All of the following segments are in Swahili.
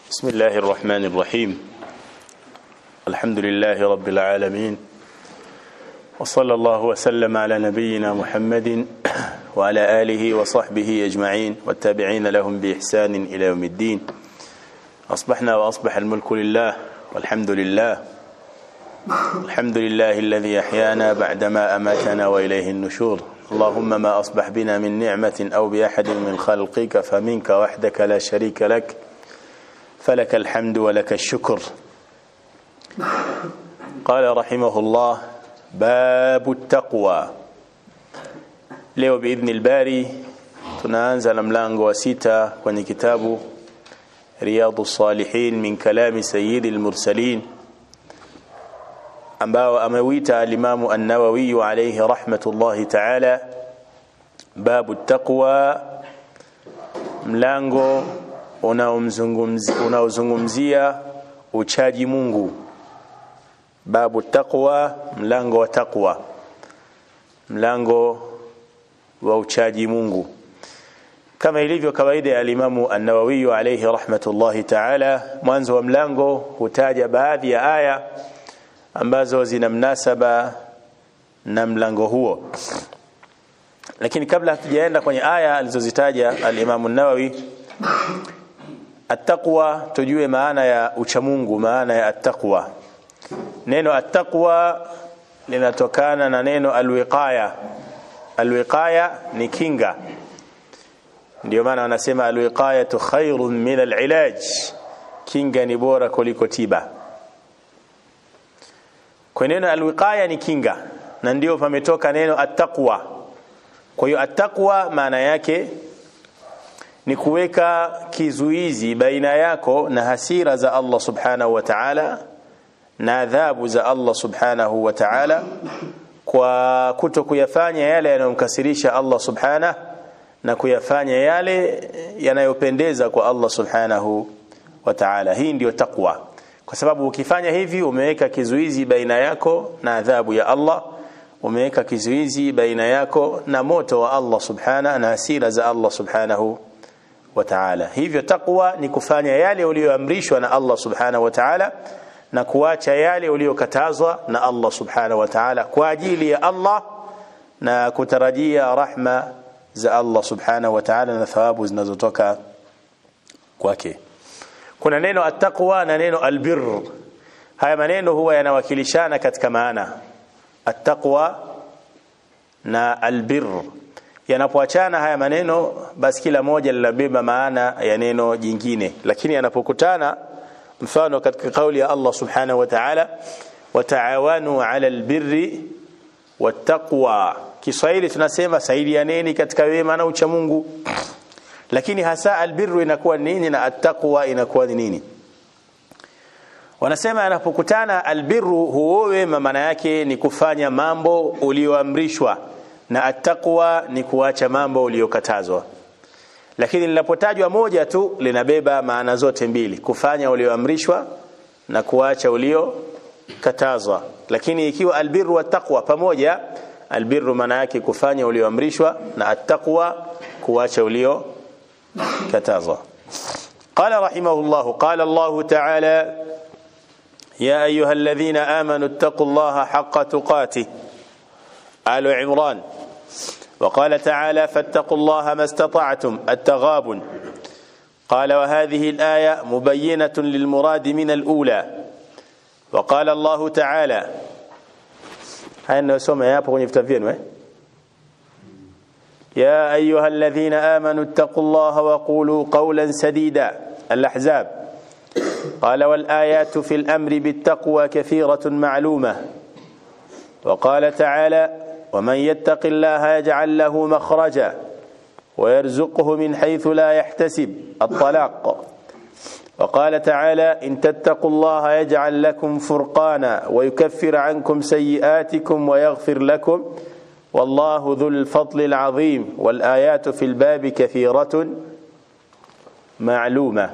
بسم الله الرحمن الرحيم الحمد لله رب العالمين وصلى الله وسلم على نبينا محمد وعلى آله وصحبه أجمعين والتابعين لهم بإحسان إلى يوم الدين أصبحنا وأصبح الملك لله والحمد لله الحمد لله الذي أحيانا بعدما أماتنا وإليه النشور اللهم ما أصبح بنا من نعمة أو بأحد من خلقك فمنك وحدك لا شريك لك فلك الحمد ولك الشكر قال رحمه الله باب التقوى leo biidhni lbari tunaanza na mlango wa sita kwenye kitabu riyadu salihin min kalami sayidi lmursalin ambao ameuita alimamu annawawiyu alaihi rahmatullahi taala babu taqwa mlango unaozungumzia uchaji mungu babu taqwa mlango wa taqwa mlango wa uchaji mungu kama ilivyo kawaida ya alimamu annawawiyu alaihi rahmatullahi taala mwanzo wa mlango hutaja baadhi ya aya ambazo zina mnasaba na mlango huo lakini kabla hatujaenda kwenye aya alizozitaja alimamu nawawi attaqwa tujue maana ya uchamungu maana ya attaqwa neno attaqwa linatokana na neno alwiqaya alwiqaya ni kinga ndio maana wanasema alwiqayatu khairun min alilaj kinga ni bora kuliko tiba kwa neno alwiqaya ni kinga na ndio pametoka neno attaqwa kwa hiyo attaqwa maana yake ni kuweka kizuizi baina yako na hasira za Allah subhanahu wa ta'ala na adhabu za Allah subhanahu wa ta'ala kwa kuto kuyafanya yale yanayomkasirisha Allah subhanahu na kuyafanya yale yanayopendeza kwa Allah subhanahu wa ta'ala hii ndiyo taqwa kwa sababu ukifanya hivi umeweka kizuizi baina yako na adhabu ya Allah umeweka kizuizi baina yako na moto wa Allah subhanahu na hasira za Allah subhanahu wa ta'ala hivyo taqwa ni kufanya yale uliyoamrishwa na Allah subhanahu wa ta'ala na kuacha yale uliyokatazwa na Allah subhanahu wa ta'ala kwa ajili ya Allah na kutarajia rahma za Allah subhanahu wa ta'ala na thawabu zinazotoka kwake kuna neno attaqwa na neno albir haya maneno huwa yanawakilishana katika maana attaqwa na albir yanapoachana haya maneno basi kila moja linabeba maana ya neno jingine lakini yanapokutana mfano katika kauli ya Allah subhanahu wa ta'ala wataawanu ala albirri wattaqwa Kiswahili tunasema saidianeni katika wema na ucha Mungu lakini hasa albirru inakuwa nini na attaqwa inakuwa ni nini wanasema yanapokutana albirru huo wema maana yake ni kufanya mambo ulioamrishwa na attaqwa ni kuacha mambo uliyokatazwa lakini linapotajwa moja tu linabeba maana zote mbili kufanya ulioamrishwa na kuacha uliokatazwa lakini ikiwa albirru wa taqwa pamoja albirru maana yake kufanya ulioamrishwa na attaqwa kuacha uliokatazwa قال رحمه الله قال الله تعالى يا أيها الذين آمنوا اتقوا الله حق تقاته آل عمران وقال تعالى فاتقوا الله ما استطعتم التغابن قال وهذه الآية مبينة للمراد من الأولى وقال الله تعالى هاي نسمع يا hapo kwenye vitabu vyenu يا أيها الذين آمنوا اتقوا الله وقولوا قولا سديدا الأحزاب قال والآيات في الأمر بالتقوى كثيرة معلومة وقال تعالى ومن يتق الله يجعل له مخرجا ويرزقه من حيث لا يحتسب الطلاق وقال تعالى إن تتقوا الله يجعل لكم فرقانا ويكفر عنكم سيئاتكم ويغفر لكم والله ذو الفضل العظيم والآيات في الباب كثيرة معلومة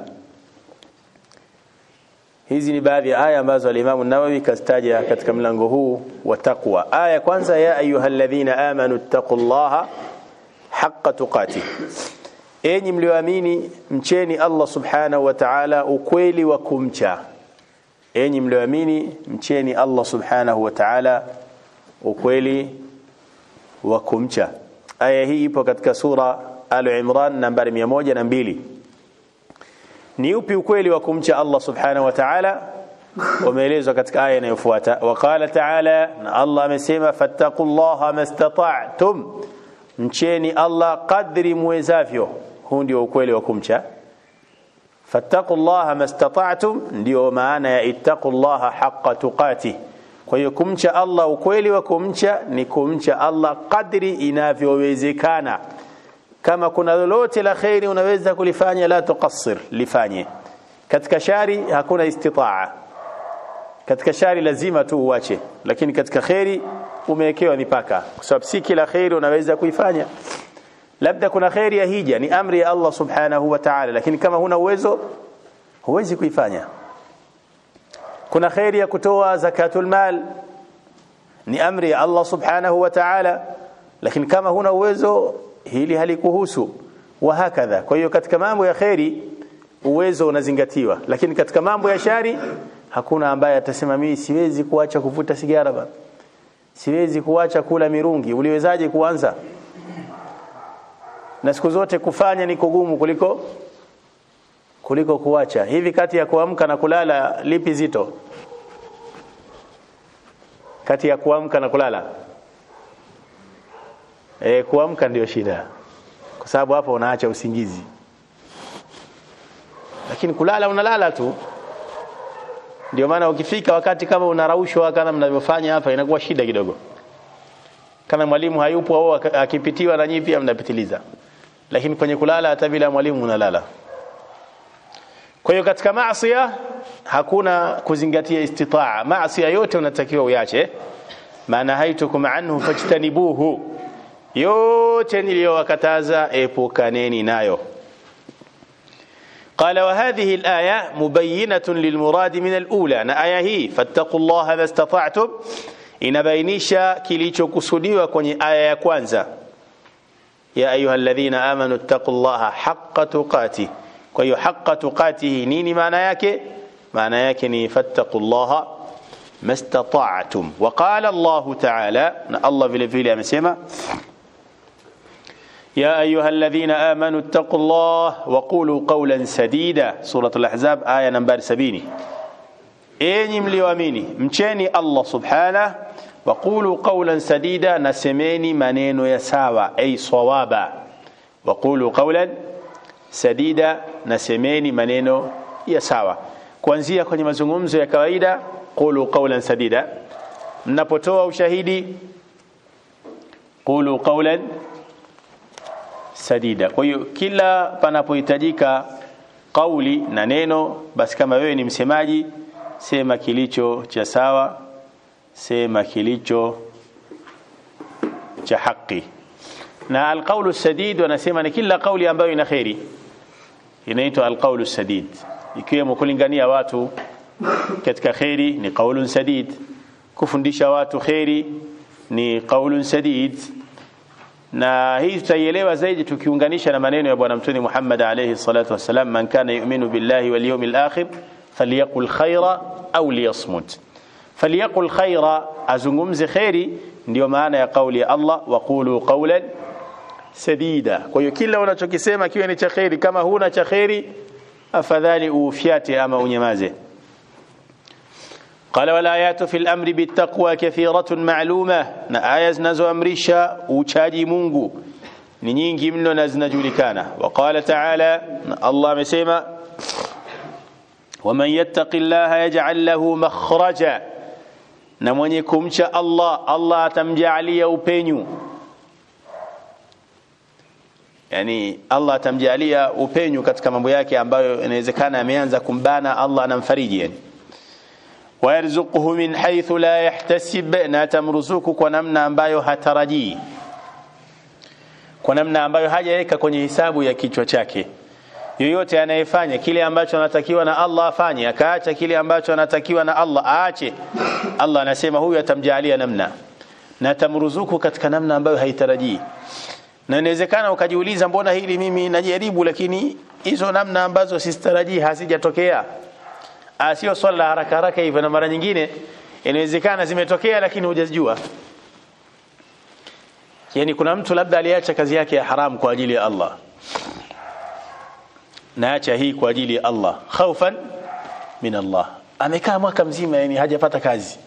hizi ni baadhi ya aya ambazo alimamu nawawi kazitaja katika mlango huu wa taqwa aya kwanza ya ayuha alladhina amanu ittaqullaha haqqa tuqatih enyi mlioamini mcheni Allah subhanahu wa ta'ala ukweli wa kumcha enyi mlioamini mcheni Allah subhanahu wa ta'ala ukweli wa kumcha aya hii ipo katika sura al-Imran nambari 102 ni upi ukweli wa kumcha Allah subhanahu wa ta'ala umeelezwa katika aya inayofuata waqala ta'ala na Allah amesema fattaqullaha mastata'tum mcheni Allah kadri muwezavyo huu ndio ukweli wa kumcha fattaqullaha mastata'tum ndio maana ya ittaqullaha haqqa tuqati kwa hiyo kumcha Allah ukweli wa kumcha ni kumcha Allah kadri inavyowezekana kama kuna lolote la khairi unaweza kulifanya la tuqassir lifanye katika shari hakuna istitaa katika shari lazima tu uache lakini katika khairi umewekewa mipaka kwa sababu si kila khairi unaweza kuifanya labda kuna khairi ya hija ni amri ya Allah subhanahu wa ta'ala lakini kama huna uwezo huwezi kuifanya kuna khairi ya kutoa zakatul mal ni amri ya Allah subhanahu wa ta'ala lakini kama huna uwezo hili halikuhusu wa hakadha kwa hiyo katika mambo ya khairi uwezo unazingatiwa lakini katika mambo ya shari hakuna ambaye atasema mimi siwezi kuacha kuvuta sigara bana siwezi kuacha kula mirungi uliwezaje kuanza na siku zote kufanya ni kugumu kuliko kuliko kuacha hivi kati ya kuamka na kulala lipi zito kati ya kuamka na kulala e, kuamka ndio shida kwa sababu hapo unaacha usingizi lakini kulala unalala tu ndio maana ukifika wakati kama unaraushwa kama mnavyofanya hapa inakuwa shida kidogo kama mwalimu hayupo au akipitiwa na nyinyi pia mnapitiliza lakini kwenye kulala hata bila mwalimu unalala kwa hiyo katika maasi hakuna kuzingatia istitaa maasi yote unatakiwa uyache maana haitukum anhu fajtanibuhu yote niliyowakataza epukaneni nayo قال وهذه الآية مبينة للمراد من الأولى na aya hii fattaqullaha mastata'tum inabainisha kilichokusudiwa kwenye aya ya kwanza ya ayyuhalladhina amanu taqullaha haqqa tuqati kwa hiyo haqqa tuqatihi nini maana yake maana yake ni fattaqullaha mastata'tum wa qala Allah ta'ala na Allah vile vile amesema يا أيها الذين آمنوا اتقوا الله وقولوا قولا سديدا سورة الأحزاب آية نمبر سبيني enyi mlioamini mcheni Allah subhana wa qulu qawlan sadida na semeni maneno ya sawa ay sawaba wa qulu qawlan sadida na semeni maneno ya sawa kuanzia kwenye mazungumzo ya kawaida qulu qawlan sadida mnapotoa ushahidi qulu qawlan sadida kwa hiyo kila panapohitajika kauli na neno basi kama wewe ni msemaji sema kilicho cha sawa sema kilicho cha haki na alqaulu sadid wanasema ni kila kauli ambayo ina khairi inaitwa alqaulu sadid ikiwemo kulingania watu katika khairi ni qaulun sadid kufundisha watu khairi ni qaulun sadid na hii tutaielewa zaidi tukiunganisha na maneno ya bwana mtume Muhammad alayhi salatu wasalam man kana yu'minu billahi wal yawmil akhir falyaqul khaira au liyasmut falyaqul khaira azungumze khairi ndio maana ya kauli ya Allah waqulu qawlan sadida kwa hiyo kila unachokisema kiwe ni cha khairi kama huna cha khairi afadhali ufyate ama unyamaze قال والآيات في الأمر بالتقوى كثيرة معلومة na aya zinazoamrisha uchaji Mungu ni nyingi mno na zinajulikana وقال تعالى Allah amesema ومن يتق الله يجعل له مخرجا na mwenye kumcha Allah Allah atamjalia upenyu yani Allah atamjalia upenyu katika mambo yake ambayo inawezekana ameanza kumbana Allah anamfariji yani ويرزقه من حيث لا يحتسب na tamruzuku kwa namna ambayo hatarajii kwa namna ambayo hajaweka kwenye hisabu ya kichwa chake yoyote anayefanya kile ambacho anatakiwa na Allah afanye akaacha kile ambacho anatakiwa na Allah aache Allah anasema huyu atamjalia namna na tamruzuku katika namna ambayo haitarajii na inawezekana ukajiuliza mbona hili mimi najaribu lakini hizo namna ambazo sitarajii hazijatokea sio swala la haraka haraka hivyo na mara nyingine inawezekana zimetokea lakini hujazijua yani kuna mtu labda aliacha kazi yake ya haram kwa ajili ya Allah naacha hii kwa ajili ya Allah khaufan min Allah amekaa mwaka mzima yani hajapata kazi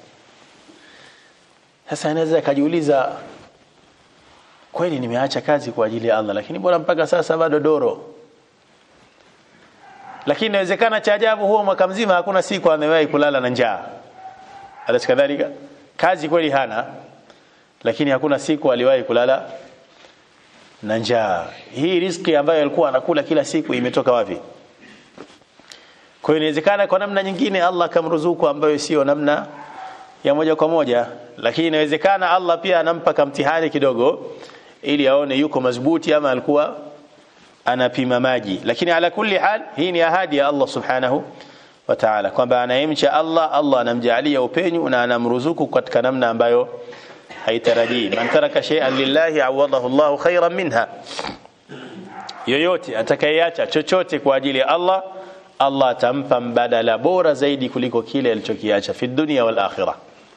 sasa anaweza akajiuliza kweli nimeacha kazi kwa ajili ya Allah lakini bora mpaka sasa bado doro lakini inawezekana cha ajabu huo mwaka mzima hakuna siku amewahi kulala na njaa alas kadhalika kazi kweli hana lakini hakuna siku aliwahi kulala na njaa hii riski ambayo alikuwa anakula kila siku imetoka wapi kwa hiyo inawezekana kwa namna nyingine Allah akamruzuku ambayo sio namna ya moja kwa moja lakini inawezekana Allah pia anampa kamtihani kidogo ili aone yuko madhubuti ama alikuwa anapima maji lakini ala kulli hal hii ni ahadi ya Allah subhanahu wa ta'ala kwamba anayemcha Allah Allah anamjalia upenyu na anamruzuku katika namna ambayo haitarajii man taraka shay'an lillahi awadahu Allahu khairan minha yoyote atakayeacha chochote kwa ajili ya Allah Allah atampa mbadala bora zaidi kuliko kile alichokiacha fi dunya wal akhirah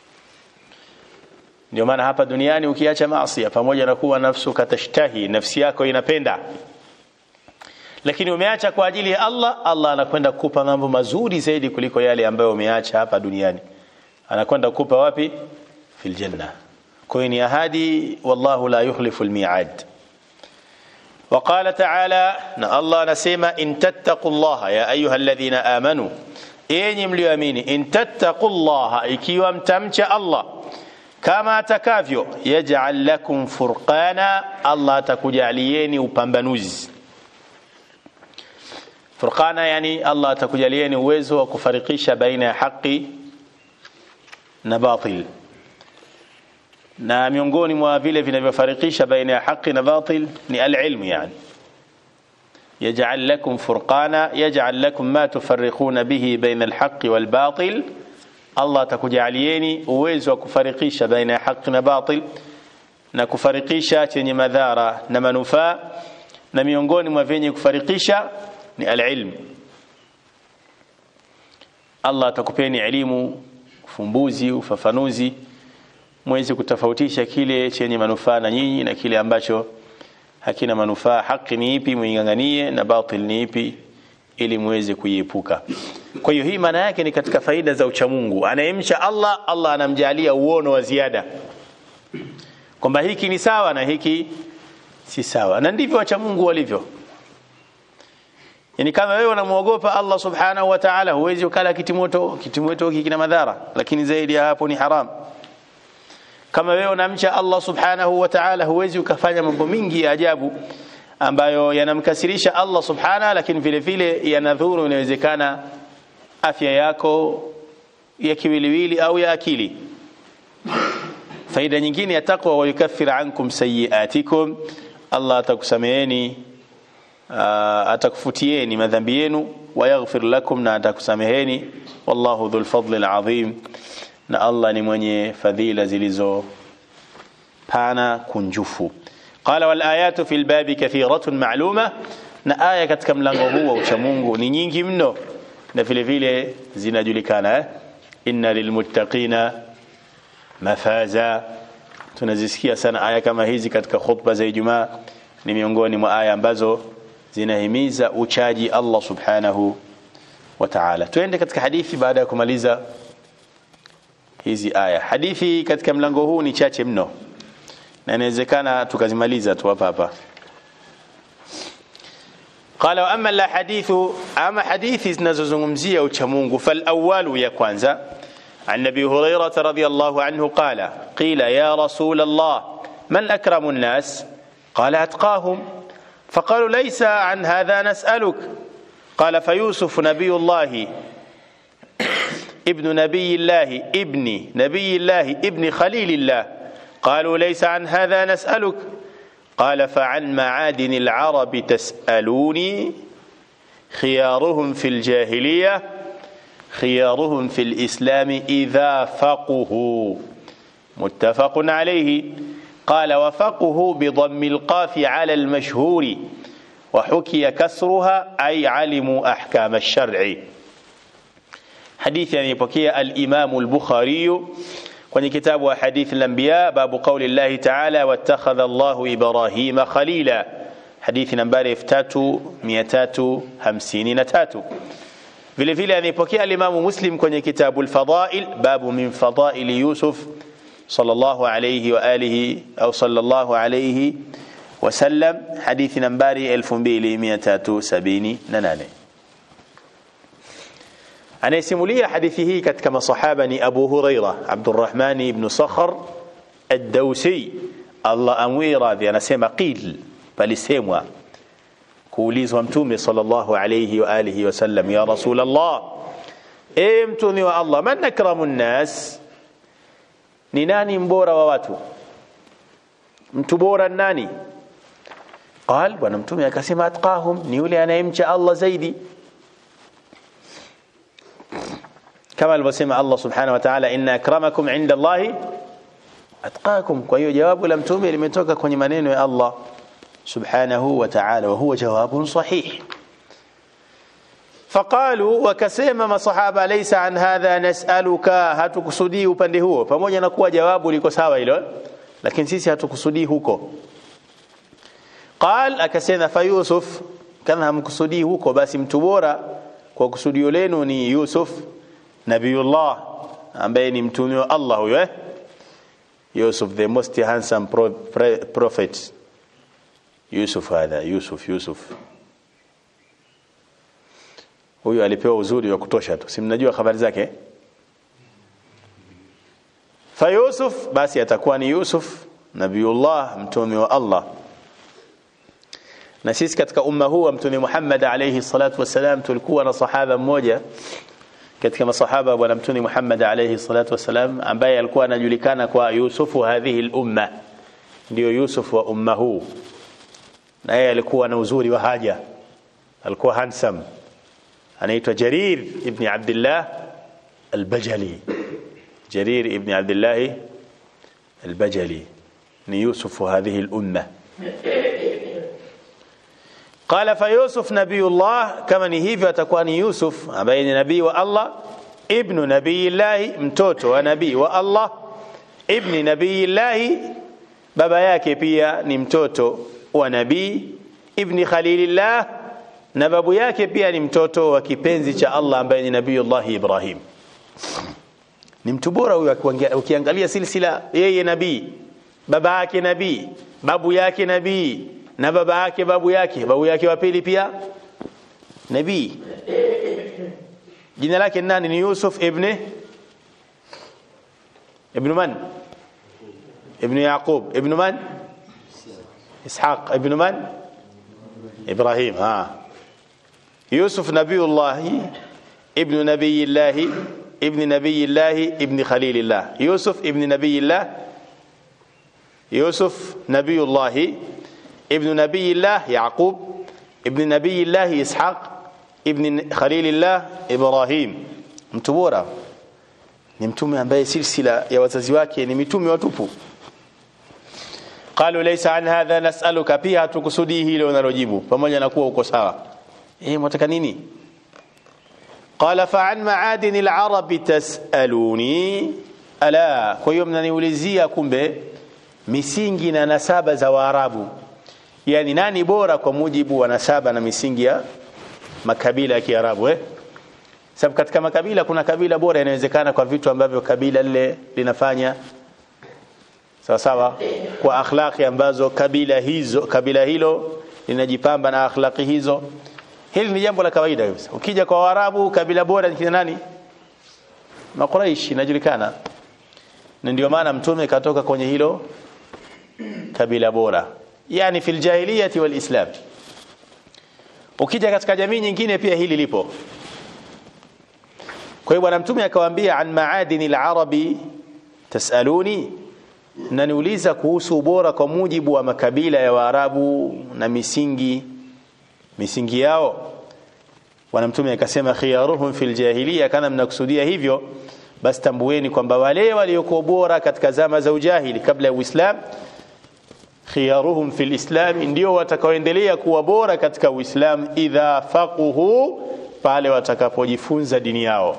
ndio maana hapa duniani ukiacha maasi pamoja na kuwa nafsu katashtahi nafsi yako inapenda lakini umeacha kwa ajili ya Allah Allah anakwenda kukupa mambo mazuri zaidi kuliko yale ambayo umeacha hapa duniani anakwenda kukupa wapi fil janna kwa hiyo ni ahadi wallahu la yukhlifu almi'ad وقال تعالى نا الله نسيما إن تتقوا الله يا أيها الذين آمنوا إن مليامين إن تتقوا الله إكيوا متمش الله كما تكافيو يجعل لكم فرقانا الله تكجاليني وبامبانوز فرقانا يعني الله تكجاليني uwezo wa kufarikisha baina ya haki na batil na miongoni mwa vile vinavyofarikisha baina ya haki na batil ni alilmu yani يجعل لكم فرقانا يجعل لكم ما تفرقون به بين الحق والباطل الله takujalieni uwezo wa kufarikisha baina ya haki na batil na kufarikisha chenye madhara na manufaa na miongoni mwa vyenye kufarikisha ni alilm Allah atakupeni elimu ufumbuzi ufafanuzi mweze kutofautisha kile chenye manufaa na nyinyi na kile ambacho hakina manufaa haki ni ipi muinganganie na batil ni ipi ili muweze kuiepuka kwa hiyo hii maana yake ni katika faida za uchamungu anayemcha Allah Allah anamjalia uono wa ziada kwamba hiki ni sawa na hiki si sawa na ndivyo wachamungu walivyo yani kama wewe unamuogopa Allah subhanahu wa ta'ala huwezi ukala kitimoto kitimoto hiki kina madhara lakini zaidi ya hapo ni haram kama wewe unamcha Allah subhanahu wa ta'ala huwezi ukafanya mambo mingi ya ajabu ambayo yanamkasirisha Allah subhanahu lakini vile vile yanadhuru inawezekana afya yako ya kiwiliwili au ya akili faida nyingine ya takwa wa yukaffir ankum sayiatikum Allah atakusameheni uh, atakufutieni madhambi yenu wa yaghfir lakum na atakusameheni wallahu dhul fadli alazim na Allah ni mwenye fadhila zilizo pana kunjufu qala wal ayatu fil babi kathiratun ma'luma na aya katika mlango huu wa uchamungu ni nyingi mno na vile vile zinajulikana eh? inna lilmuttaqina mafaza tunazisikia sana aya kama hizi katika khutba za Ijumaa ni miongoni mwa aya ambazo zinahimiza uchaji Allah subhanahu wa ta'ala tuende katika hadithi baada ya kumaliza hizi aya hadithi katika mlango huu ni chache mno na inawezekana tukazimaliza tu hapa hapa قال واما الاحاديث اما حديث zinazozungumzia uchamungu فالاول ya kwanza عن ابي هريره رضي الله عنه قال قيل يا رسول الله من اكرم الناس قال اتقاهم فقالوا ليس عن هذا نسالك قال فيوسف نبي الله ابن نبي الله ابن نبي الله ابن خليل الله قالوا ليس عن هذا نسألك قال فعن معادن العرب تسألوني خيارهم في الجاهلية خيارهم في الإسلام إذا فقهوا متفق عليه قال وفقه بضم القاف على المشهور وحكي كسرها أي علموا أحكام الشرع حديث يعني بكي الإمام البخاري kwenye kitabu wa hadithi al-anbiya babu qauli Allah ta'ala wattakhadha Allah Ibrahima khalila hadithi nambari 3353 vile vile anipokea al-Imam Muslim kwenye kitabu al-fadail babu min fadail Yusuf sallallahu alayhi wa alihi au sallallahu alayhi wasallam hadithi nambari 2378 anayesimulia hadithi hii katika masahaba ni Abu Huraira Abdurrahman ibn Sakhar ad-Dawsi Allah amwi radhi anasema qil palisemwa kuulizwa mtume sallallahu alayhi wa alihi wasallam ya rasulullah e mtume wa Allah man akramun nas ni nani mbora wa watu mtu bora nani قال bwana mtume akasema atqahum ni yule anayemcha Allah zaidi kama alivyosema Allah subhanahu wa ta'ala inna akramakum inda Allahi atqakum kwa hiyo jawabu la mtume limetoka kwenye maneno ya Allah subhanahu wa ta'ala wa huwa jawabun sahih faqalu wakasema masahaba laysa an hadha nas'aluka hatukusudii upande huo pamoja na kuwa jawabu liko sawa hilo lakini sisi hatukusudii huko qal akasema fa yusuf kama hamkusudii huko basi mtu bora kwa kusudio lenu ni yusuf nabiyullah ambaye ni mtume wa Allah huyo eh Yusuf the most handsome pro, pre, prophet Yusuf hadha Yusuf Yusuf huyu alipewa uzuri wa kutosha tu si mnajua habari zake fa Yusuf basi atakuwa ni Yusuf nabiyullah mtume wa Allah na sisi katika umma huu wa mtume Muhammad alayhi salatu wasalam tulikuwa na sahaba mmoja katika masahaba bwana mtume Muhammad alayhi salatu wasalam ambaye alikuwa anajulikana kwa Yusufu hadhihi al-umma ndio Yusuf wa umma huu na yeye alikuwa na uzuri wa haja alikuwa handsome anaitwa Jarir ibn Abdullah al-Bajali Jarir ibn Abdullah al-Bajali ni Yusuf wa hadhihi al-umma قال فيوسف نبي الله كما ni hivyo atakuwa ni Yusuf ambaye ni nabii wa Allah ibn nabii Allah mtoto wa nabii wa Allah ibn nabii Allah baba yake pia ni mtoto wa nabii ibn khalilillah na babu yake pia ni mtoto wa kipenzi cha Allah ambaye ni nabii Allah Ibrahim ni mtu bora huyo ukiangalia silsila yeye nabii baba yake nabii babu yake nabii na baba yake babu yake babu yake wa pili pia nabii jina lake nani ni Yusuf ibn ibn man ibn Yaqub ibn man Ishaq ibn man Ibrahim ha Yusuf nabiyullah ibn nabiyillah ibn nabiyillah ibn khalilillah Yusuf ibn nabiyillah Yusuf nabiyullah ابن نبي الله يعقوب ابن نبي الله إسحاق ابن خليل الله إبراهيم mtu bora ni mtume ambaye silsila ya wazazi wake ni mitume watupu qalu laysa an hadha nas'aluka pia hatukusudii hilo unalojibu pamoja na kuwa uko sawa eh mwataka nini qala fa an ma'adin al-arab tas'aluni ala kwa hiyo mnaniulizia kumbe misingi na nasaba za waarabu yani nani bora kwa mujibu wa nasaba na misingi ya makabila ya Kiarabu eh sababu katika makabila kuna kabila bora inawezekana kwa vitu ambavyo kabila lile linafanya sawa sawa kwa akhlaqi ambazo kabila hizo kabila hilo linajipamba na akhlaqi hizo hili ni jambo la kawaida kabisa ukija kwa Waarabu kabila bora ni kina nani Makuraish inajulikana na ndio maana mtume katoka kwenye hilo kabila bora yani fil jahiliyati wal islam ukija katika jamii nyingine pia hili lipo kwa hiyo bwana mtume akawaambia an maadini al-arabi tasaluni na niuliza kuhusu ubora kwa mujibu wa makabila ya waarabu na misingi misingi yao bwana mtume akasema khiyaruhum fil jahiliya kana mnakusudia hivyo basi tambueni kwamba wale waliokuwa bora katika zama za ujahili kabla ya uislamu khiyaruhum fil islam ndio watakaoendelea kuwa bora katika uislamu idha faquhu pale watakapojifunza dini yao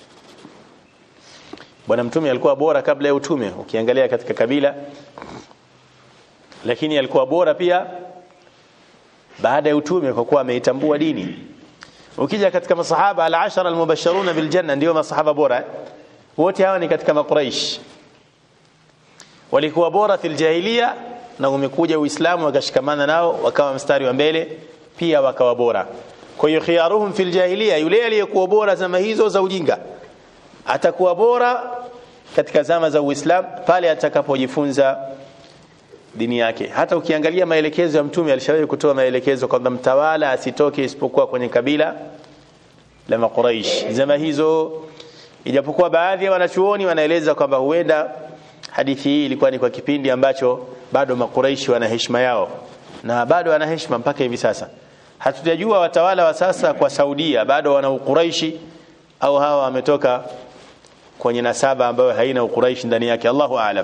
bwana mtume alikuwa bora kabla ya utume ukiangalia katika kabila lakini alikuwa bora pia baada ya utume kwa kuwa ameitambua dini ukija katika masahaba al-ashara al-mubashshiruna bil janna ndio masahaba bora wote hawa ni katika makuraish walikuwa bora fil jahiliya na umekuja uislamu wakashikamana nao wakawa mstari wa mbele pia wakawa bora kwa hiyo khiyaruhum fil jahiliya yule aliyekuwa bora zama hizo za ujinga atakuwa bora katika zama za uislamu pale atakapojifunza dini yake hata ukiangalia maelekezo ya mtume alishawahi kutoa maelekezo kwamba mtawala asitoke isipokuwa kwenye kabila la makuraish zama hizo ijapokuwa baadhi ya wanachuoni wanaeleza kwamba huenda hadithi hii ilikuwa ni kwa kipindi ambacho bado makuraishi wana heshima yao na bado wana heshima mpaka hivi sasa hatujajua watawala wa sasa kwa Saudia bado wana ukuraishi au hawa wametoka kwenye nasaba ambayo haina ukuraishi ndani yake Allahu aalam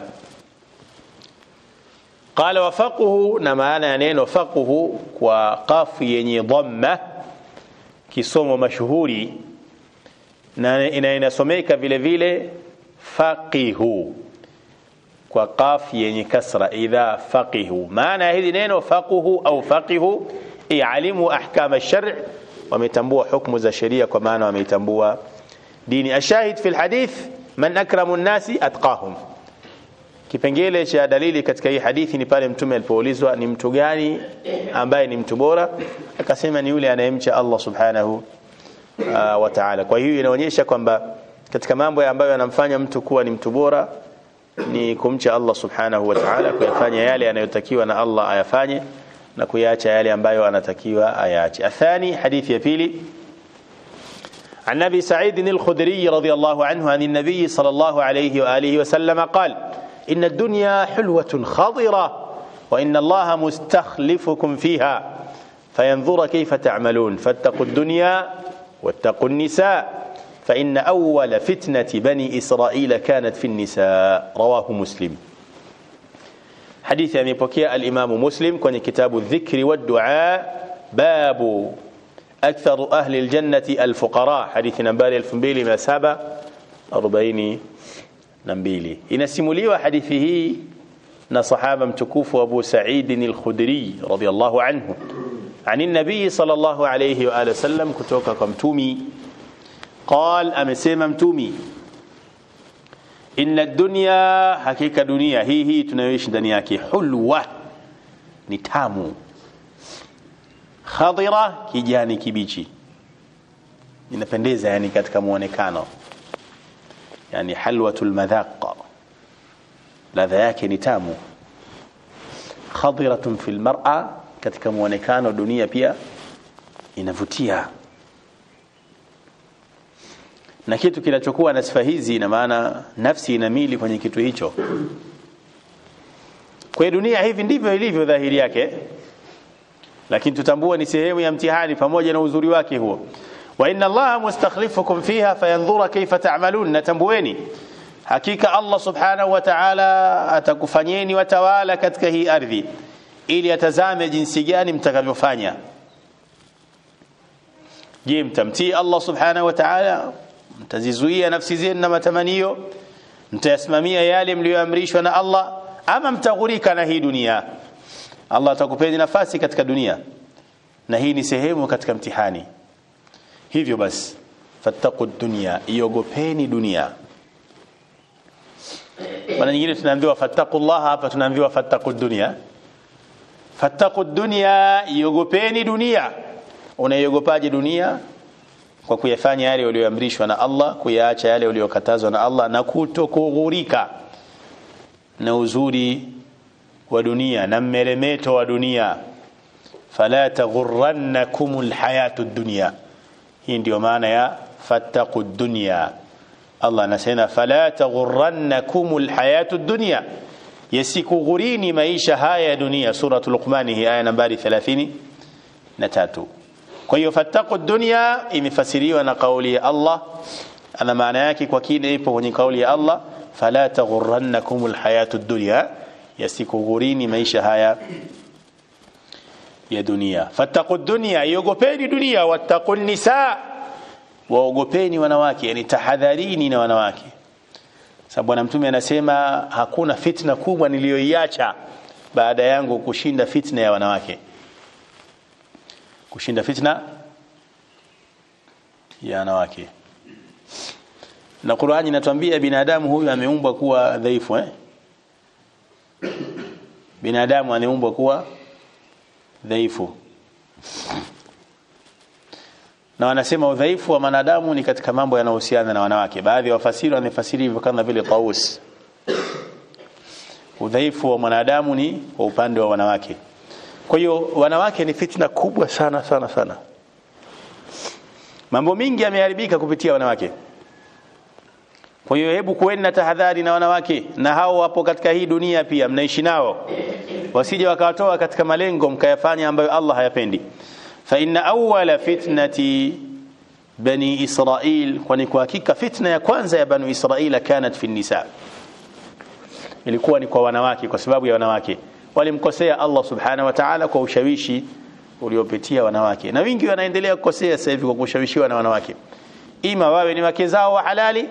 qala wafaquhu na maana ya neno faquhu kwa qafu yenye dhamma kisomo mashuhuri na ina inasomeka vile vile faqihu kwa qaf yenye kasra idha faqihu maana ya hili neno faquhu au faqihu i'alimu ahkam ash-shar' wametambua hukumu za sheria kwa maana wameitambua dini ashahid fi alhadith man akramu an-nasi atqahum kipengele cha dalili katika hii hadithi ni pale mtume alipoulizwa ni mtu gani ambaye ni mtu bora akasema ni yule anayemcha Allah subhanahu uh, wa ta'ala kwa hiyo inaonyesha kwamba katika mambo ambayo yanamfanya mtu kuwa ni mtu bora ni kumcha Allah subhanahu wa ta'ala kuyafanya yale yanayotakiwa na Allah ayafanye na kuyaacha yale ambayo anatakiwa ayaache athani hadithi ya pili عن ابي سعيد الخدري رضي الله عنه عن النبي صلى الله عليه واله وسلم قال ان الدنيا حلوه خضره وان الله مستخلفكم فيها فينظر كيف تعملون فاتقوا الدنيا واتقوا النساء فإن أول فتنة بني إسرائيل كانت في النساء رواه مسلم حديث يعني بكي الإمام مسلم كون كتاب الذكر والدعاء باب أكثر أهل الجنة الفقراء حديث نمبالي الفنبيلي ما سابع أربعين نمبيلي إن وحديثه نصحابة متكوف أبو سعيد الخدري رضي الله عنه عن النبي صلى الله عليه وآله وسلم كتوكا كمتومي قال amesema mtumi inna dunya hakika dunia hii hii tunayoishi ndani yake hulwa ni tamu khadira kijani kibichi inapendeza yani katika muonekano yani halwatul madhaq ladha yake ni tamu khadiratun fil mar'a katika muonekano dunia pia inavutia na kitu kinachokuwa na sifa hizi ina maana nafsi inamili kwenye kitu hicho kwa dunia hivi ndivyo ilivyo dhahiri yake lakini tutambua ni sehemu ya mtihani pamoja na uzuri wake huo wa inna allaha mustakhlifukum fiha fayanzura kaifa ta'malun natambueni hakika Allah subhanahu wa ta'ala atakufanyeni watawala katika hii ardhi ili atazame jinsi gani mtakavyofanya je mtamtii Allah subhanahu wa ta'ala mtazizuia nafsi zenu na matamanio mtayasimamia yale mliyoamrishwa na Allah ama mtaghurika na hii dunia Allah atakupeni nafasi katika dunia na hii ni sehemu katika mtihani hivyo basi fattaqu dunya iogopeni dunia mara nyingine tunaambiwa fattaqullah hapa tunaambiwa fattaqu dunya fattaqu dunya iogopeni dunia unaiogopaje dunia kwa kuyafanya yale uliyoamrishwa na Allah kuyaacha yale uliyokatazwa na Allah na kutokughurika na uzuri wa dunia na mmeremeto wa dunia fala taghurrannakum alhayatu dunya hii ndio maana ya fattaqu dunya Allah anasema fala taghurrannakum alhayatu dunya yasikughurini maisha haya ya dunia suratul luqman hii aya nambari 30 na tatu kwa hiyo fattaqu dunya imefasiriwa na kauli ya Allah ana maana yake kwa kile ipo kwenye kauli ya Allah fala taghurrannakum alhayatu dunya yasikughurini maisha haya ya dunia fattaqu dunya iogopeni dunia wattaqu nisa waogopeni wanawake yani tahadharini na wanawake sababu bwana mtume anasema hakuna fitna kubwa niliyoiacha baada yangu kushinda fitna ya wanawake kushinda fitna ya wanawake na Qur'ani inatuambia binadamu huyu ameumbwa kuwa dhaifu eh binadamu ameumbwa kuwa dhaifu na wanasema udhaifu wa wanadamu ni katika mambo yanayohusiana na wanawake baadhi ya wafasiri wanafasiri hivyo kama vile Taus udhaifu wa mwanadamu ni kwa upande wa wanawake kwa hiyo wanawake ni fitna kubwa sana sana sana mambo mingi yameharibika kupitia wanawake kwa hiyo hebu kuweni na tahadhari na wanawake na hao wapo katika hii dunia pia mnaishi nao wasije wakawatoa katika malengo mkayafanya ambayo Allah hayapendi fa inna awwala fitnati bani israil kwani kwa hakika fitna ya kwanza ya bani israil kanat fi nisa ilikuwa ni kwa wanawake kwa sababu ya wanawake walimkosea Allah subhanahu wa ta'ala kwa ushawishi uliopitia wanawake na wingi wanaendelea kukosea sasa hivi kwa kushawishiwa na wanawake ima wawe ni wake zao wa halali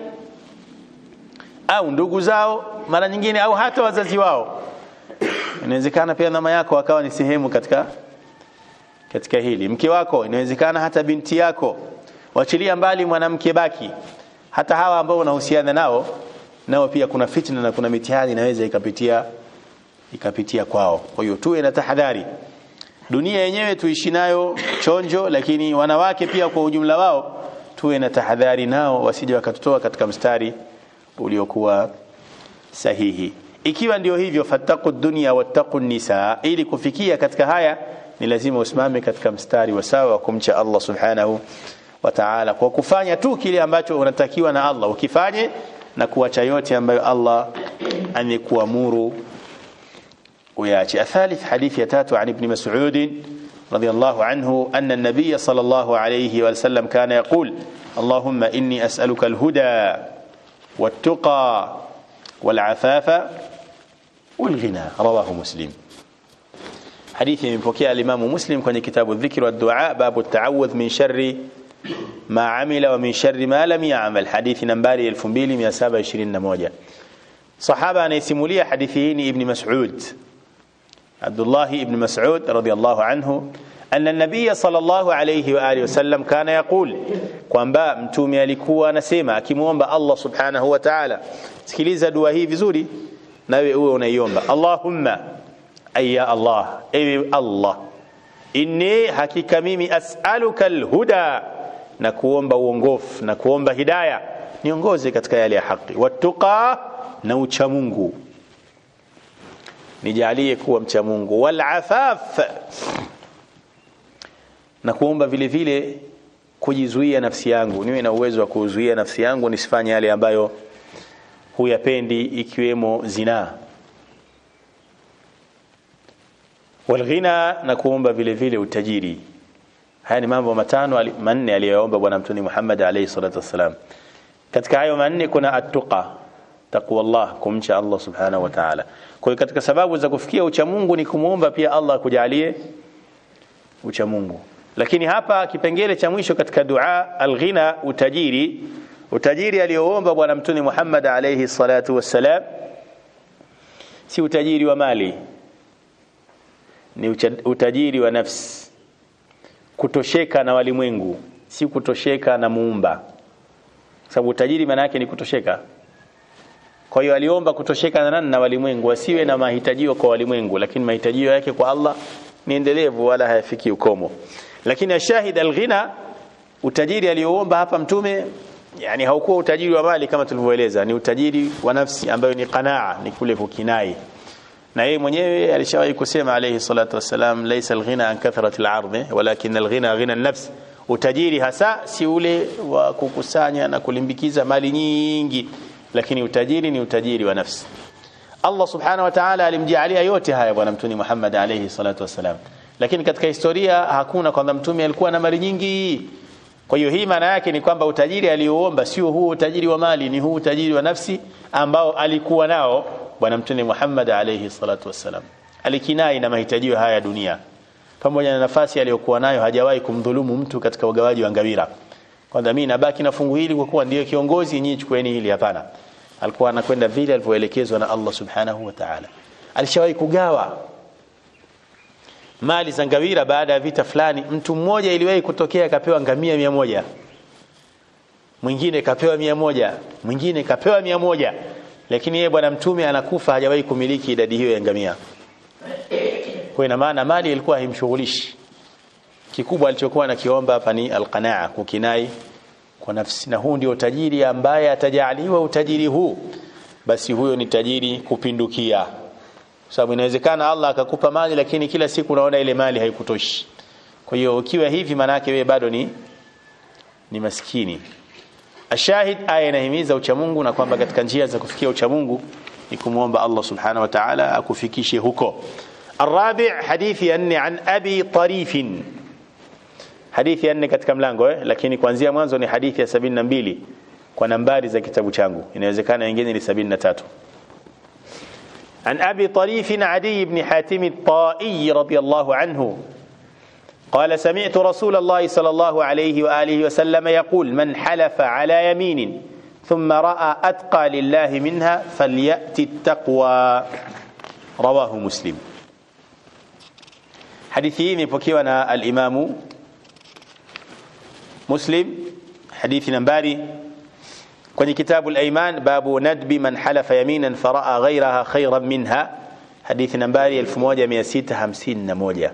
au ndugu zao mara nyingine au hata wazazi wao inawezekana pia mama yako akawa ni sehemu katika katika hili mke wako inawezekana hata binti yako wachilia mbali mwanamke baki hata hawa ambao unahusiana nao nao pia kuna fitna na kuna mitihani inaweza ikapitia ikapitia kwao kwa hiyo tuwe na tahadhari dunia yenyewe tuishi nayo chonjo lakini wanawake pia kwa ujumla wao tuwe na tahadhari nao wasije wakatutoa katika mstari uliokuwa sahihi ikiwa ndio hivyo fattaqu dunya wattaqu nisa ili kufikia katika haya ni lazima usimame katika mstari wa sawa wa kumcha Allah subhanahu wa ta'ala kwa kufanya tu kile ambacho unatakiwa na Allah ukifanye na kuacha yote ambayo Allah amekuamuru وياتي الثالث حديث يتات عن ابن مسعود رضي الله عنه أن النبي صلى الله عليه وسلم كان يقول اللهم إني أسألك الهدى والتقى والعفاف والغنى رواه مسلم حديث من فكي الإمام مسلم كان كتاب الذكر والدعاء باب التعوذ من شر ما عمل ومن شر ما لم يعمل حديث نمباري 2721 صحابة anayesimulia hadithi hii ni Ibn Mas'ud عبد الله بن مسعود رضي الله عنه أن النبي صلى الله عليه وآله وسلم كان يقول kwamba mtume alikuwa anasema akimwomba Allah subhanahu wa ta'ala sikiliza dua hii vizuri nawe uwe unaiomba Allahumma ayya Allah ewe Allah inni hakika mimi as'aluka alhuda na kuomba uongofu na kuomba hidayah niongoze katika yale ya haki watuqa na ucha Mungu nijalie kuwa mcha Mungu wal afaf na kuomba vile vile kujizuia nafsi yangu niwe na uwezo wa kuzuia nafsi yangu nisifanye yale ambayo huyapendi ikiwemo zinaa walghina na kuomba vile vile utajiri haya ni mambo matano manne aliyoomba bwana mtume Muhammad alayhi salatu wasalam katika hayo manne kuna attuqa taqwa Allah kumcha Allah subhanahu wa ta'ala kwa hiyo katika sababu za kufikia ucha Mungu ni kumuomba pia Allah akujalie ucha Mungu lakini hapa kipengele cha mwisho katika dua alghina utajiri utajiri aliyoomba bwana mtume Muhammad alayhi salatu wassalam si utajiri wa mali ni utajiri wa nafsi kutosheka na walimwengu si kutosheka na muumba sababu utajiri maana yake ni kutosheka kwa hiyo aliomba kutosheka na nani na walimwengu asiwe na mahitajio kwa walimwengu lakini mahitajio yake kwa Allah ni endelevu wala hayafiki ukomo lakini ashahid alghina utajiri alioomba hapa mtume yani haukuwa utajiri wa mali kama tulivyoeleza ni utajiri wa nafsi ambayo ni qanaa ni kule kukinai na yeye mwenyewe alishawahi kusema alayhi salatu wassalam laysa alghina an kathrati al'ard walakin alghina ghina an-nafs utajiri hasa si ule wa kukusanya na kulimbikiza mali nyingi lakini utajiri ni utajiri wa nafsi Allah subhanahu wa ta'ala alimjalia yote haya bwana mtume Muhammad alayhi salatu wassalam lakini katika historia hakuna kwamba mtume alikuwa na mali nyingi kwa hiyo hii maana yake ni kwamba utajiri aliouomba sio huu utajiri wa mali ni huu utajiri wa nafsi ambao alikuwa nao bwana mtume Muhammad alayhi salatu wassalam alikinai na mahitaji haya ya dunia pamoja na nafasi aliyokuwa nayo hajawahi kumdhulumu mtu katika ugawaji wa ngawira kwanza mimi nabaki na fungu hili kwa kuwa ndiyo kiongozi nyinyi chukueni hili hapana alikuwa anakwenda vile alivyoelekezwa na Allah subhanahu wa ta'ala alishawahi kugawa mali za ngawira baada ya vita fulani mtu mmoja iliwahi kutokea akapewa ngamia mia moja mwingine kapewa mia moja mwingine kapewa mia moja lakini yeye bwana mtume anakufa hajawahi kumiliki idadi hiyo ya ngamia kwa ina maana mali ilikuwa haimshughulishi kikubwa alichokuwa anakiomba hapa ni alqanaa kukinai kwa nafsi na huu ndio tajiri ambaye atajaliwa utajiri huu basi huyo ni tajiri kupindukia sababu inawezekana Allah akakupa mali lakini kila siku unaona ile mali haikutoshi kwa hiyo ukiwa hivi manake wewe bado ni ni maskini ashahid aya inahimiza uchamungu na kwamba katika njia za kufikia uchamungu ni kumwomba Allah subhanahu wa ta'ala akufikishe huko الرابع حديث أن عن أبي طريف hadithi ya nne katika mlango eh? lakini kuanzia mwanzo ni hadithi ya sabini na mbili kwa nambari za kitabu changu inawezekana wengine ni sabini na tatu عن أبي طريف عدي بن حاتم الطائي رضي الله عنه قال سمعت رسول الله صلى الله عليه وآله وسلم يقول من حلف على يمين ثم رأى أتقى لله منها فليأتي التقوى رواه مسلم حديثي مبكيونا الإمام مسلم حديث نمباري kwenye kitabu al-Ayman babu nadbi man halafa yaminan faraa ghayraha khayran minha hadithi nambari 1651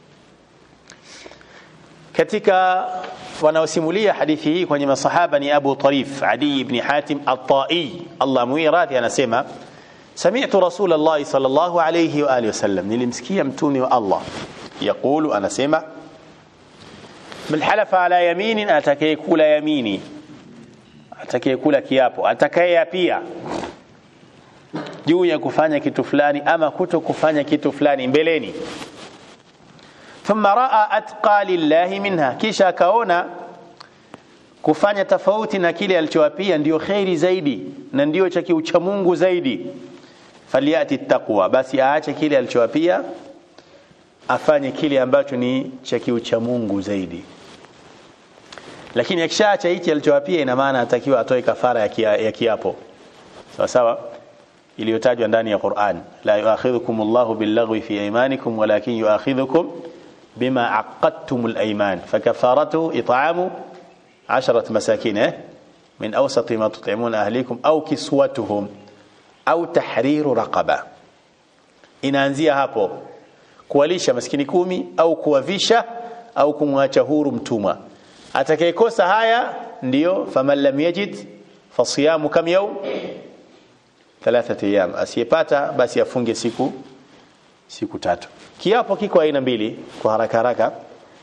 katika wanaosimulia hadithi hii kwenye masahaba ni Abu Tarif Adi ibn Hatim at-Tai Allah muiradhi anasema sami'tu Rasulullah sallallahu alayhi wa alihi wasallam nilimsikia mtume wa Allah yaqulu anasema man halafa ala yaminin atakayekula yamini atakayekula kiapo atakayeyapia juu ya kufanya kitu fulani ama kuto kufanya kitu fulani mbeleni thumma raa atqa lillahi minha kisha akaona kufanya tofauti na kile alichowapia ndio khairi zaidi na ndio cha kiucha Mungu zaidi faliyati taqwa basi aache kile alichowapia afanye kile ambacho ni cha kiucha Mungu zaidi lakini akishaacha hichi alichowapia ina maana atakiwa atoe kafara ya, kia, ya kiapo sawa sawa iliyotajwa ndani ya Qur'an la yuakhidhukum Allahu billaghwi fi aymanikum walakin yuakhidhukum bima aqadtumul ayman fakafaratu it'amu 10 masakin eh min awsati ma tut'imuna ahlikum au kiswatuhum au tahriru raqaba inaanzia hapo kuwalisha maskini kumi au kuwavisha au kumwacha huru mtumwa atakayekosa haya ndiyo faman lam yajid fasiyamu kam yawm thalathati ayyam asiyepata basi afunge siku siku tatu kiapo kiko aina mbili kwa haraka haraka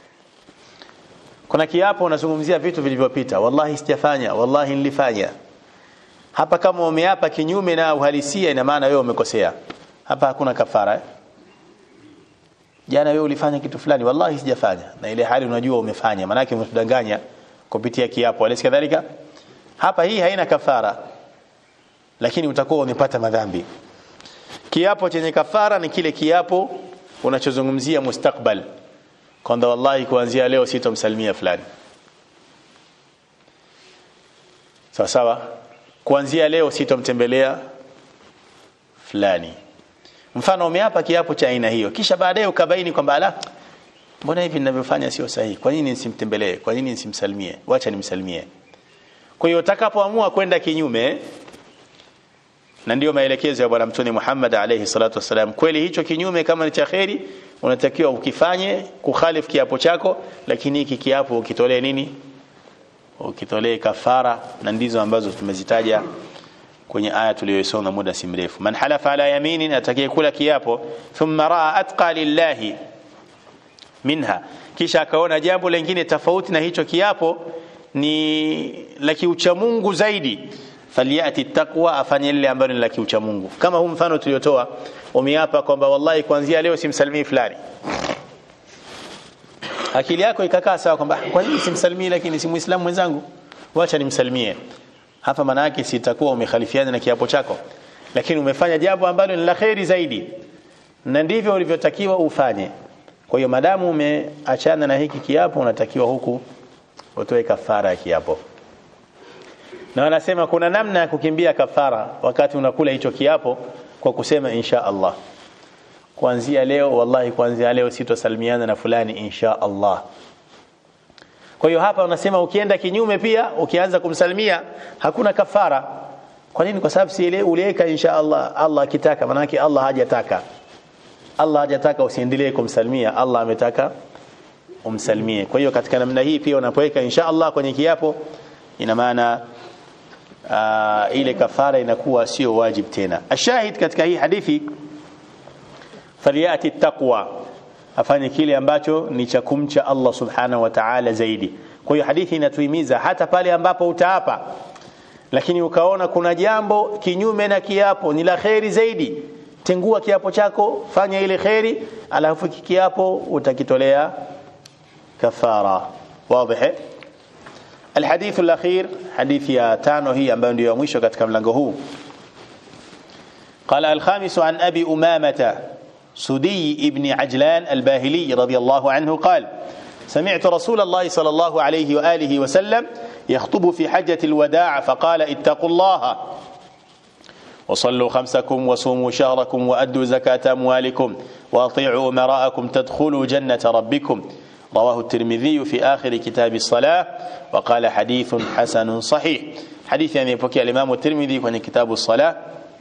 kuna kiapo unazungumzia vitu vilivyopita wallahi sijafanya wallahi nilifanya hapa kama umeapa kinyume na uhalisia ina maana wewe umekosea hapa hakuna kafara eh? jana wewe ulifanya kitu fulani wallahi sijafanya na ile hali unajua umefanya maana yake umetudanganya kupitia kiapo alisi kadhalika hapa hii haina kafara lakini utakuwa umepata madhambi kiapo chenye kafara ni kile kiapo unachozungumzia mustakbal kwamba wallahi kuanzia leo sitomsalimia fulani sawa sawa kuanzia leo sitomtembelea fulani mfano umeapa kiapo cha aina hiyo kisha baadaye ukabaini kwamba ala mbona hivi ninavyofanya sio sahihi kwa nini nisimtembelee kwa nini nisimsalimie wacha nimsalimie kwa hiyo utakapoamua kwenda kinyume na ndio maelekezo ya bwana mtume Muhammad alayhi salatu wasalam kweli hicho kinyume kama ni cha kheri unatakiwa ukifanye kukhalif kiapo chako lakini hiki kiapo ukitolee nini ukitolee kafara na ndizo ambazo tumezitaja kwenye aya tuliyosoma muda si mrefu man halafa ala yaminin atakayekula kiapo thumma raa atqa lillahi minha kisha akaona jambo lingine tofauti na hicho kiapo ni la kiucha Mungu zaidi faliyati taqwa afanye lile ambalo ni la kiucha Mungu kama huu mfano tuliotoa umeapa kwamba wallahi kuanzia leo simsalimii fulani akili yako ikakaa sawa kwamba kwa nini simsalimie lakini si muislamu mwenzangu wacha nimsalimie hapa maana yake sitakuwa umekhalifiana na kiapo chako lakini umefanya jambo ambalo ni la kheri zaidi na ndivyo ulivyotakiwa ufanye kwa hiyo madamu umeachana na hiki kiapo unatakiwa huku utoe kafara ya kiapo na wanasema kuna namna ya kukimbia kafara wakati unakula hicho kiapo kwa kusema insha Allah kuanzia leo wallahi kuanzia leo sitosalimiana na fulani insha Allah kwa hiyo hapa unasema ukienda kinyume pia ukianza kumsalimia hakuna kafara kwa nini kwa sababu si ile uliweka insha Allah Allah akitaka maana yake Allah hajataka Allah hajataka usiendelee kumsalimia Allah ametaka umsalimie kwa hiyo katika namna hii pia unapoweka insha Allah kwenye kiapo ina maana uh, ile kafara inakuwa sio wajib tena ashahid katika hii hadithi faliyati taqwa afanye kile ambacho ni cha kumcha Allah subhanahu wa ta'ala zaidi kwa hiyo hadithi inatuhimiza hata pale ambapo utaapa lakini ukaona kuna jambo kinyume na kiapo ni la kheri zaidi tengua kiapo chako fanya ile kheri alafu kiapo utakitolea kafara wazi الحديث الأخير حديث يا تانو هي أمبان ديو مشو كتك ملنغهو قال الخامس عن أبي أمامة سدي ابن عجلان الباهلي رضي الله عنه قال سمعت رسول الله صلى الله عليه وآله وسلم يخطب في حجة الوداع فقال اتقوا الله وصلوا خمسكم وصوموا شهركم وأدوا زكاة أموالكم وأطيعوا أمراءكم تدخلوا جنة ربكم رواه الترمذي في آخر كتاب الصلاة وقال حديث حسن صحيح حديث يعني يبكي الإمام الترمذي في كتاب الصلاة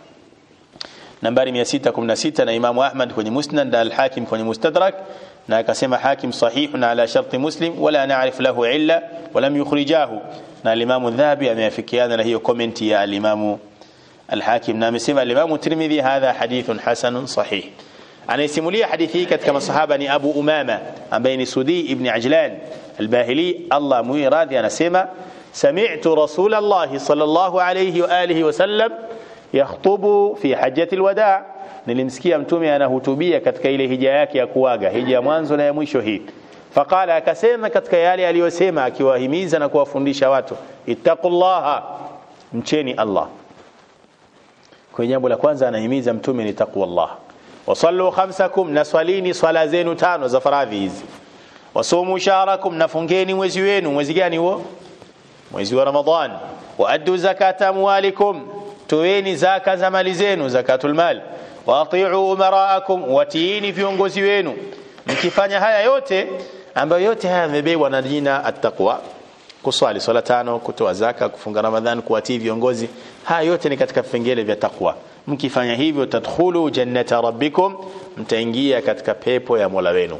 nambari 616 na Imamu Ahmad kwenye Musnad na Al-Hakim kwenye Mustadrak na akasema Hakim sahihun ala sharti Muslim wala na'rif lahu illa walam yukhrijahu na Imam Dhahabi ameafikiana na hiyo comment ya Imam Al-Hakim na amesema Imam Tirmidhi hadha hadithun hasanun sahih anayesimulia hadithi hii katika masahaba ni Abu Umama ambaye ni Sudi ibn Ajlan al-Bahili Allah muiradhi anasema sami'tu Rasulullah sallallahu alayhi wa alihi wasallam yakhtubu fi hajjati alwada nilimsikia mtume anahutubia katika ile hija yake ya kuaga hija ya mwanzo na ya mwisho hii faqala akasema katika yale aliyosema akiwahimiza na kuwafundisha watu ittaqullaha mcheni Allah kwa jambo la kwanza anahimiza mtume ni taqwallah wasallu khamsakum naswalini swala zenu tano za faradhi hizi wasumu shahrakum nafungeni mwezi wenu mwezi gani huo mwezi wa ramadhan wa addu zakata amwalikum toeni zaka za mali zenu zakatul mal wa ati'u umaraakum watiini viongozi wenu mkifanya haya yote ambayo yote haya yamebebwa na jina attaqwa kuswali swala tano kutoa zaka kufunga ramadhan kuwatii viongozi haya yote ni katika vipengele vya takwa mkifanya hivyo tadkhulu jannata rabbikum mtaingia katika pepo ya Mola wenu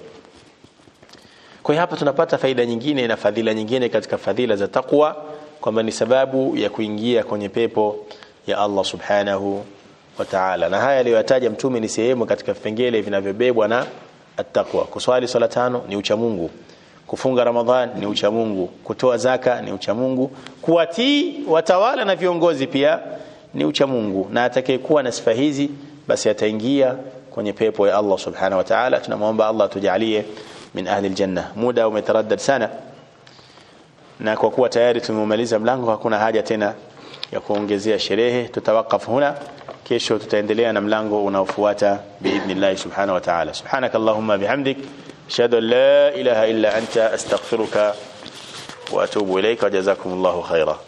kwa hiyo hapa tunapata faida nyingine na fadhila nyingine katika fadhila za takwa kwamba ni sababu ya kuingia kwenye pepo ya Allah subhanahu wa ta'ala na haya aliyoyataja mtume ni sehemu katika vipengele vinavyobebwa na attaqwa kuswali swala tano ni ucha Mungu kufunga ramadhan ni ucha Mungu kutoa zaka ni ucha Mungu kuwatii watawala na viongozi pia ni ucha Mungu na atakayekuwa na sifa hizi basi ataingia kwenye pepo ya Allah subhanahu wa ta'ala tunamwomba Allah tujalie min ahli aljanna muda umetaraddad sana na kwa kuwa tayari tumemaliza mlango hakuna haja tena ya kuongezea sherehe tutawakaf huna kesho tutaendelea na mlango unaofuata biidhnillah subhanahu wa ta'ala subhanakallahumma bihamdik ashhadu an la ilaha illa anta astaghfiruka wa atubu ilayka wa jazakumullahu khaira